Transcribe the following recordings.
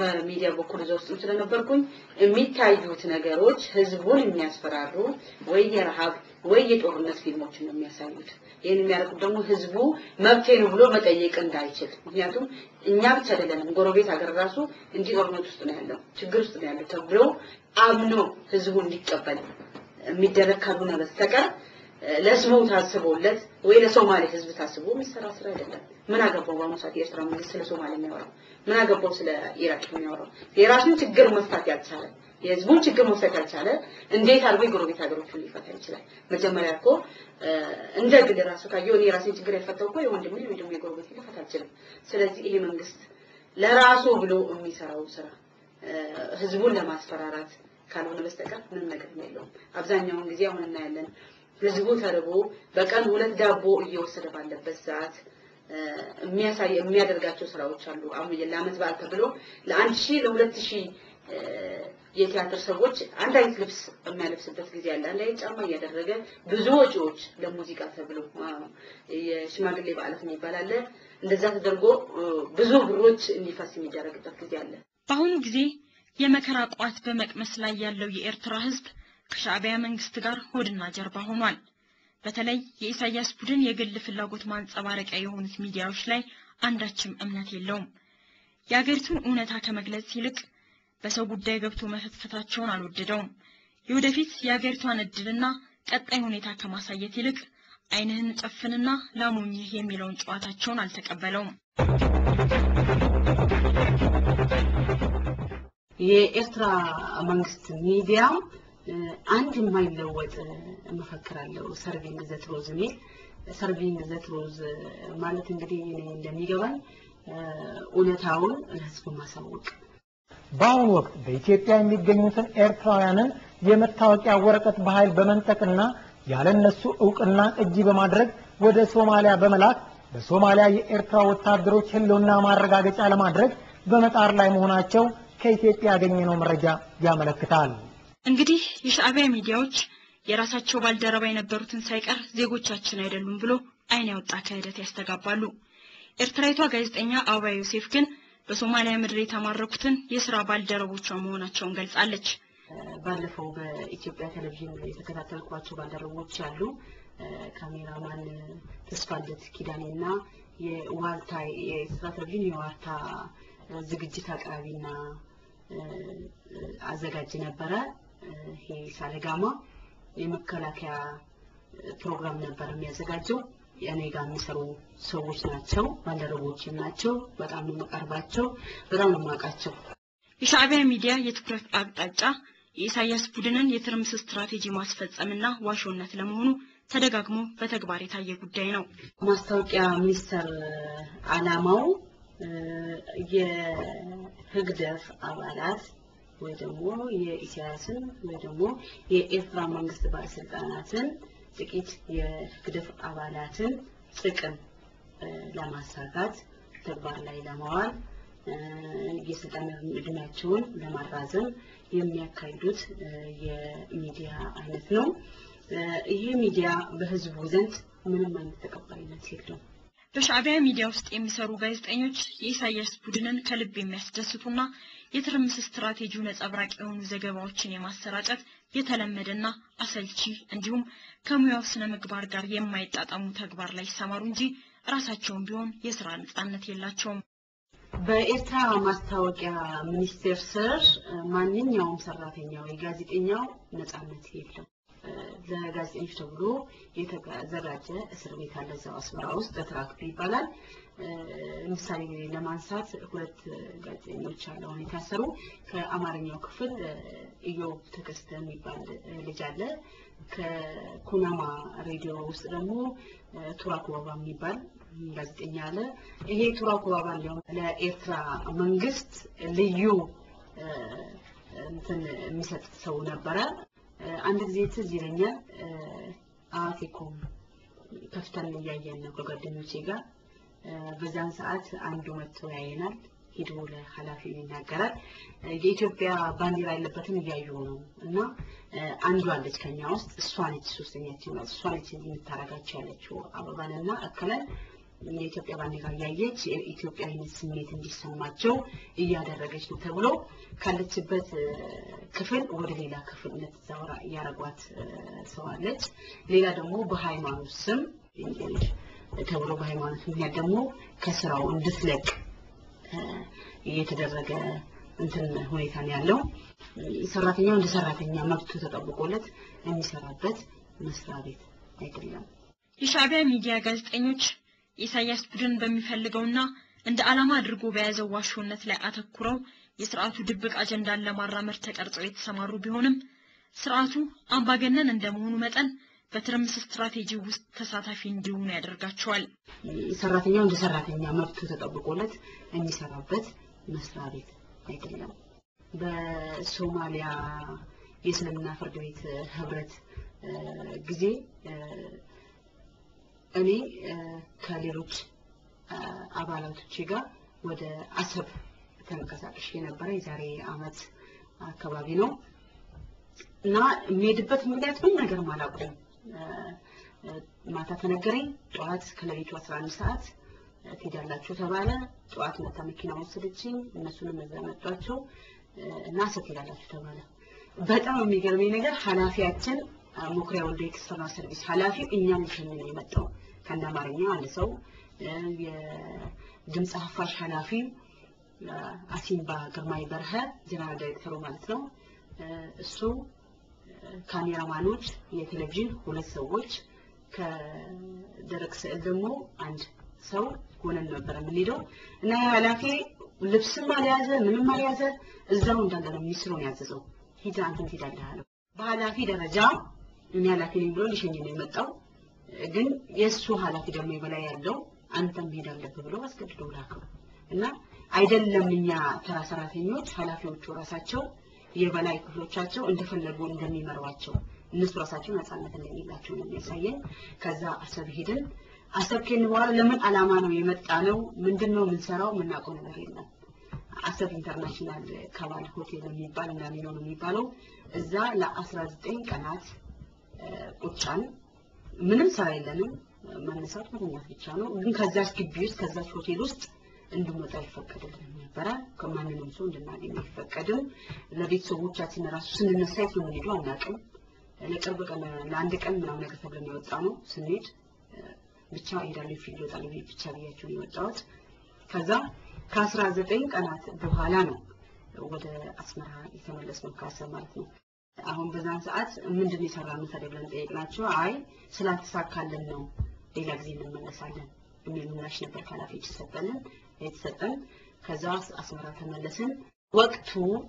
በሚዲያ በኩል እዛ ውስጥም ስለነበርኩኝ የሚታዩት ነገሮች ህዝቡን የሚያስፈራሩ ወይ የረሃብ ወይ የጦርነት ፊልሞችን ነው የሚያሳዩት። ይህን የሚያደርጉት ደግሞ ህዝቡ መብቴ ነው ብሎ መጠየቅ እንዳይችል። ምክንያቱም እኛ ብቻ አይደለንም፣ ጎረቤት ሀገር ራሱ እንዲህ ጦርነት ውስጥ ነው ያለው፣ ችግር ውስጥ ነው ያለው ተብሎ አምኖ ህዝቡ እንዲቀበል የሚደረግ ካልሆነ በስተቀር ለስሙ ታስቦለት ወይ ለሶማሌ ህዝብ ታስቦ የሚሰራ ስራ አይደለም። ምን አገባው በአሁኑ ሰዓት የኤርትራ መንግስት ስለ ሶማሌ የሚያወራው? ምን አገባው ስለ ኢራቅ የሚያወራው? የራሱን ችግር መፍታት ያልቻለ የህዝቡን ችግር መፍታት ያልቻለ እንዴት አድርጎ የጎረቤት ሀገሮችን ሊፈታ ይችላል? መጀመሪያ እኮ እንደ ግል ራሱ ካየው እኔ የራሴን ችግር ያልፈታው እኮ የወንድሜ ወይ ደግሞ የጎረቤት ሊፈታ አልችልም። ስለዚህ ይሄ መንግስት ለራሱ ብሎ የሚሰራው ስራ ህዝቡን ለማስፈራራት ካልሆነ በስተቀር ምንም ነገር የለውም። አብዛኛውን ጊዜ አሁን እናያለን ህዝቡ ተርቦ በቀን ሁለት ዳቦ እየወሰደ ባለበት ሰዓት የሚያሳይ የሚያደርጋቸው ስራዎች አሉ። አሁን ለአመት በዓል ተብሎ ለአንድ ሺህ ለሁለት ሺህ የቲያትር ሰዎች አንድ አይነት ልብስ የሚያለብስበት ጊዜ አለ። አንድ አይነት ጫማ እያደረገ ብዙ ወጪዎች ለሙዚቃ ተብሎ የሽማግሌ በዓላት የሚባል አለ። እንደዛ ተደርጎ ብዙ ብሮች እንዲፈስ የሚደረግበት ጊዜ አለ። በአሁኑ ጊዜ የመከራ ቋት በመቅመስ ላይ ያለው የኤርትራ ህዝብ ከሻዕቢያ መንግስት ጋር ሆድና ጀርባ ሆኗል። በተለይ የኢሳያስ ቡድን የግል ፍላጎት ማንጸባረቂያ የሆኑት ሚዲያዎች ላይ አንዳችም እምነት የለውም። የአገሪቱን እውነታ ከመግለጽ ይልቅ በሰው ጉዳይ ገብቶ መፈትፈታቸውን አልወደደውም። የወደፊት የአገሪቷን እድልና ቀጣይ ሁኔታ ከማሳየት ይልቅ ዓይንህን ጨፍንና ላሞኝህ የሚለውን ጨዋታቸውን አልተቀበለውም። የኤርትራ መንግስት ሚዲያ አንድ የማይለወጥ መፈክር አለው። ሰርቪንግ ዘ ትሮዝ የሚል ሰርቪንግ ዘ ትሮዝ ማለት እንግዲህ እኔ እንደሚገባኝ እውነታውን ለህዝቡ ማሳወቅ በአሁኑ ወቅት በኢትዮጵያ የሚገኙትን ኤርትራውያንን የመታወቂያ ወረቀት በኃይል በመንጠቅና ያለነሱ እውቅና እጅ በማድረግ ወደ ሶማሊያ በመላክ በሶማሊያ የኤርትራ ወታደሮች ህልውና ማረጋገጫ ለማድረግ በመጣር ላይ መሆናቸው ከኢትዮጵያ ያገኘነው መረጃ ያመለክታል። እንግዲህ የሻዕቢያ ሚዲያዎች የራሳቸው ባልደረባ የነበሩትን ሳይቀር ዜጎቻችን አይደሉም ብሎ ዓይን ያወጣ ክህደት ያስተጋባሉ። ኤርትራዊቷ ጋዜጠኛ አበባ ዮሴፍ ግን በሶማሊያ ምድር የተማረኩትን የስራ ባልደረቦቿ መሆናቸውን ገልጻለች። ባለፈው በኢትዮጵያ ቴሌቪዥን የተከታተልኳቸው ባልደረቦች አሉ። ካሜራማን ተስፋለት ኪዳኔና የዋልታ የኤርትራ ቴሌቪዥን የዋልታ ዝግጅት አቅራቢና አዘጋጅ ነበረ። ይሄ ሳለጋማ የመከላከያ ፕሮግራም ነበር የሚያዘጋጀው። እኔ ጋር የሚሰሩ ሰዎች ናቸው፣ ባልደረቦችም ናቸው። በጣም ነው የምቀርባቸው፣ በጣም ነው የማውቃቸው። የሻዕቢያ ሚዲያ የትኩረት አቅጣጫ የኢሳያስ ቡድንን የትርምስ ስትራቴጂ ማስፈጸምና ዋሾነት ለመሆኑ ተደጋግሞ በተግባር የታየ ጉዳይ ነው። ማስታወቂያ ሚኒስቴር ዓላማው የህግደፍ አባላት ወይ ደግሞ የኢሳያስን ወይ ደግሞ የኤርትራ መንግስት ባለስልጣናትን ጥቂት የህግደፍ አባላትን ጥቅም ለማሳካት ተግባር ላይ ለማዋል የስልጣን እድሜያቸውን ለማራዘም የሚያካሂዱት የሚዲያ አይነት ነው። ይህ ሚዲያ በህዝቡ ዘንድ ምንም አይነት ተቀባይነት የለውም። በሻዕቢያ ሚዲያ ውስጥ የሚሰሩ ጋዜጠኞች የኢሳያስ ቡድንን ከልብ የሚያስደስቱና የትርምስ ስትራቴጂው ነጸብራቅ የሆኑ ዘገባዎችን የማሰራጨት የተለመደና አሰልቺ እንዲሁም ከሙያው ስነ ምግባር ጋር የማይጣጣሙ ተግባር ላይ ይሰማሩ እንጂ ራሳቸውን ቢሆን የስራ ነጻነት የላቸውም። በኤርትራ ማስታወቂያ ሚኒስቴር ስር ማንኛውም ሰራተኛ ወይ ጋዜጠኛው ነጻነት የለም። ለጋዜጠኞች ተብሎ የተዘጋጀ እስር ቤት አለ እዛው አስመራ ውስጥ ተትራክቱ ይባላል። ምሳሌ ለማንሳት ሁለት ጋዜጠኞች አለ አሁን የታሰሩ። ከአማርኛው ክፍል ኢዮብ ተከስተ የሚባል ልጅ አለ። ከኩናማ ሬዲዮ ውስጥ ደግሞ ቱራክ ወባ የሚባል ጋዜጠኛ አለ። ይሄ ቱራክ ወባ እንዲያውም ለኤርትራ መንግስት ልዩ እንትን የሚሰጥ ሰው ነበረ። አንድ ጊዜ ትዝ ይለኛል አዋቴኮም ከፍተን እያየን ነው ከጓደኞቼ ጋር። በዛን ሰዓት አንዱ መጥቶ ያየናል። ሄዶ ለኃላፊው ይናገራል። የኢትዮጵያ ባንዲራ ያለበትን እያዩ ነው እና አንዷ አለች ከኛ ውስጥ እሷ ነች ሶስተኛችን እሷ ነች የምታረጋቸው ያለችው አበባንና እከለን የኢትዮጵያ ባንዲራ እያየች የኢትዮጵያዊነት ስሜት እንዲሰማቸው እያደረገች ነው ተብሎ ካለችበት እ፣ ክፍል ወደ ሌላ ክፍል እንድትዛወራ እያደረጓት እ፣ ሰው አለች። ሌላ ደግሞ በሃይማኖት ስም ተብሎ በሃይማኖት ምክንያት ደግሞ ከስራው እንድትለቅ እ፣ እየተደረገ እንትን ሁኔታ ነው ያለው። ሰራተኛው እንደ ሰራተኛ መብቱ ተጠብቆለት የሚሰራበት መስሪያ ቤት አይደለም። የሻዕቢያ ሚዲያ ጋዜጠኞች የኢሳያስ ቡድን በሚፈልገውና እንደ ዓላማ አድርጎ በያዘው ዋሾነት ላይ አተኩረው የስርዓቱ ድብቅ አጀንዳን ለማራመድ ተቀርጸው የተሰማሩ ቢሆንም ስርዓቱ አምባገነን እንደመሆኑ መጠን በትርምስ ስትራቴጂ ውስጥ ተሳታፊ እንዲሆኑ ያደርጋቸዋል። ሰራተኛው እንደ ሰራተኛ መብቱ ተጠብቆለት የሚሰራበት መስሪያ ቤት አይደለም። በሶማሊያ የእስልምና ፍርድ ቤት ህብረት እ፣ ጊዜ እ፣ እኔ እ፣ ከሌሎች እ፣ አባላቶቼ ጋር ወደ አሰብ ተንቀሳቅሼ የነበረ የዛሬ አመት አካባቢ ነው እና የሚሄድበት ምክንያት ምን ነገር አላውቅም። እ፣ እ፣ ማታ ተነገረኝ። ጠዋት ከሌሊቱ 11 ሰዓት እ፣ ትሄዳላችሁ ተባለ። ጠዋት መታ መኪና ወሰደችኝ። እነሱንም እዛ መጧቸው እ፣ እና አሰብ ትሄዳላችሁ ተባለ። በጣም የሚገርመኝ ነገር ኃላፊያችን አ፣ ሙክሪያ ወልደ ኤክስተርናል ሰርቪስ ኃላፊው እኛን ሊሸኝ ነው የመጣው ከእንደ አማርኛ አንድ ሰው እ፣ የድምፅ አፋሽ ኃላፊ አ፣ አሲምባ ግርማይ በርሀ ጀነራል ዳይሬክተሩ ማለት ነው እ፣ እሱ ካሜራማኖች፣ የቴሌቪዥን ሁለት ሰዎች፣ ከደረቅ ስዕል ደግሞ አንድ ሰው ሆነን ነበር የምንሄደው እና ያ ኃላፊ ልብስም አልያዘ ምንም አልያዘ እዛው እንዳለ ነው ሚኒስትሩን ያዘዘው። ሂድ አንተም ትሄዳለህ አለው። በኃላፊ ደረጃ እኔ ኃላፊ ነኝ ብሎ ሊሸኝ ነው የመጣው። ግን የእሱ ኃላፊ ደግሞ የበላይ ያለው አንተም መሄድ አለብህ ብሎ አስገድዶ ላከው እና አይደለም እኛ ተራ ሰራተኞች ኃላፊዎቹ ራሳቸው የበላይ ክፍሎቻቸው እንደፈለጉ እንደሚመሯቸው እነሱ ራሳቸው ነፃነት እንደሌላቸው ነው የሚያሳየን። ከዛ አሰብ ሄድን። አሰብ ከሄድን በኋላ ለምን ዓላማ ነው የመጣ ነው ምንድን ነው የምንሰራው የምናውቀው ነገር የለም። አሰብ ኢንተርናሽናል ከባል ሆቴል የሚባል እና ሚኖ ነው የሚባለው እዛ ለ19 ቀናት እ፣ ቁጫን ምንም ስራ የለንም መነሳት መተኛት ብቻ ነው። ግን ከዛች ግቢ ውስጥ ከዛች ሆቴል ውስጥ እንድንወጣ አይፈቀድልንም ነበረ። ከማንንም ሰው እንድናገኝ አይፈቀድም። ለቤተሰቦቻችን ራሱ ስንነሳ የት ነው የምንሄደው አናውቅም። ለቅርብ ቀን ለአንድ ቀን ምናምን ነገር ተብለን የወጣ ነው። ስንሄድ እ፣ ብቻ እሄዳለሁ ፊልድ ይወጣል ብቻ ብያቸው ነው የወጣሁት። ከዛ ከአስራ ዘጠኝ ቀናት በኋላ ነው ወደ አስመራ የተመለስነው ከአሰብ ማለት ነው። አሁን በዛን ሰዓት ምንድን ነው የሰራነው ታዲያ ብለን ጠየቅናቸው። አይ ስላልተሳካልን ነው ሌላ ጊዜ እንመለሳለን የሚል ምላሽ ነበር ከኃላፊዎች የተሰጠንን የተሰጠን። ከዛ አስመራ ተመለስን። ወቅቱ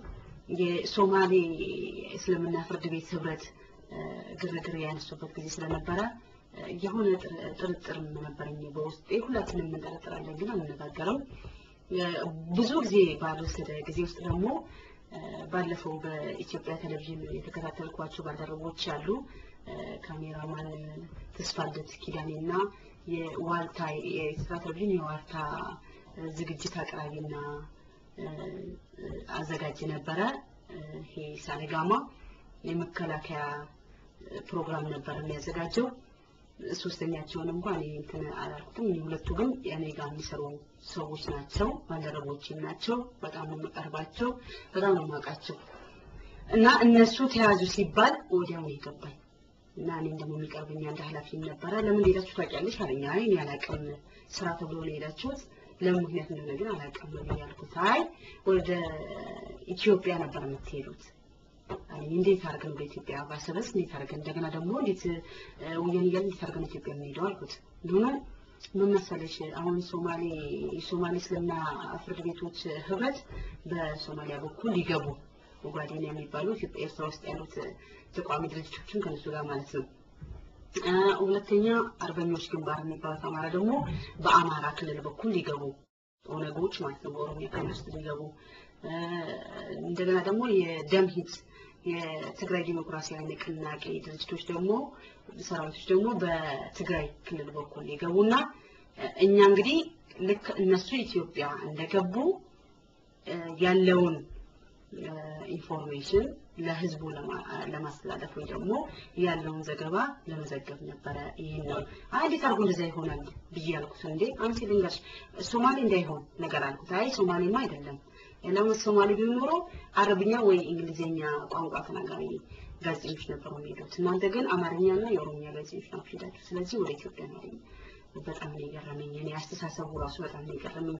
የሶማሌ እስልምና ፍርድ ቤት ህብረት እ፣ ግርግር ያነሱበት ጊዜ ስለነበረ እ፣ የሆነ ጥር- ጥርጥር ነበረኝ በውስጤ። ሁላችንም እንጠረጥራለን ግን አንነጋገርም። እ፣ ብዙ ጊዜ ባልወሰደ ጊዜ ውስጥ ደግሞ እ፣ ባለፈው በኢትዮጵያ ቴሌቪዥን የተከታተልኳቸው ባልደረቦች ያሉ እ፣ ካሜራማን ተስፋለት ኪዳኔና የዋልታ የኢትዮጵያ ቴሌቪዥን የዋልታ እ፣ ዝግጅት አቅራቢና እ፣ እ፣ አዘጋጅ ነበረ። እ፣ ይሄ ሳነጋማ የመከላከያ እ፣ ፕሮግራም ነበር የሚያዘጋጀው። ሶስተኛቸውን እንኳን እኔ እንትን አላልኩትም። እኔ ሁለቱ ግን እኔ ጋር የሚሰሩ ሰዎች ናቸው፣ ባልደረቦችም ናቸው። በጣም ነው የምቀርባቸው፣ በጣም ነው የማውቃቸው። እና እነሱ ተያዙ ሲባል ወዲያው ነው የገባኝ እና እኔም ደግሞ የሚቀርብኝ አንድ ኃላፊም ነበረ። ለምን ሄዳችሁ ታውቂያለሽ አለኝ። አይ እኔ አላውቅም፣ ስራ ተብሎ ነው የሄዳችሁት። ለምን ምክንያት እንደሆነ ግን አላውቅም ነው ያልኩት። አይ ወደ ኢትዮጵያ ነበር የምትሄዱት አለኝ። እንዴት አድርገን ወደ ኢትዮጵያ ባሰበስ እንዴት አድርገን እንደገና ደግሞ እንዴት እ፣ ወያኔ ጋር እንዴት አድርገን ኢትዮጵያ የምንሄደው አልኩት። እንደሆነ ምን መሰለሽ አሁን ሶማሌ የሶማሌ እስልምና ፍርድ ቤቶች ህብረት በሶማሊያ በኩል ሊገቡ ኦጋዴን የሚባሉ ኢትዮጵያ ኤርትራ ውስጥ ያሉት ተቋሚ ድርጅቶችን ከነሱ ጋር ማለት ነው። እ፣ ሁለተኛ አርበኞች ግንባር የሚባሉት አማራ ደግሞ በአማራ ክልል በኩል ሊገቡ ኦነጎች ማለት ነው በኦሮሚያ ክልል ውስጥ ሊገቡ እ፣ እንደገና ደግሞ የደምሂት የትግራይ ዲሞክራሲያዊ ንቅናቄ ድርጅቶች ደግሞ ሰራዊቶች ደግሞ በትግራይ ክልል በኩል ሊገቡና እ፣ እኛ እንግዲህ ልክ እነሱ ኢትዮጵያ እንደገቡ እ፣ ያለውን ኢንፎርሜሽን ለህዝቡ ለማስተላለፍ ወይ ደግሞ ያለውን ዘገባ ለመዘገብ ነበረ። ይሄን ነው አይ እንዴት አድርጎ እንደዛ ይሆናል ብዬ ያልኩት። እንዴ አንቺ ልንገርሽ ሶማሌ እንዳይሆን ነገር አልኩት። አይ ሶማሌማ አይደለም ለምን ሶማሌ ቢሆን ኖሮ አረብኛ ወይ እንግሊዝኛ ቋንቋ ተናጋሪ ጋዜጠኞች ነበሩ የሚሄዱት። እናንተ ግን አማርኛና የኦሮምኛ ጋዜጠኞች ናችሁ ሄዳችሁ። ስለዚህ ወደ ኢትዮጵያ ነው በጣም ነው የገረመኝ። እኔ አስተሳሰቡ ራሱ በጣም ነው የገረመኝ።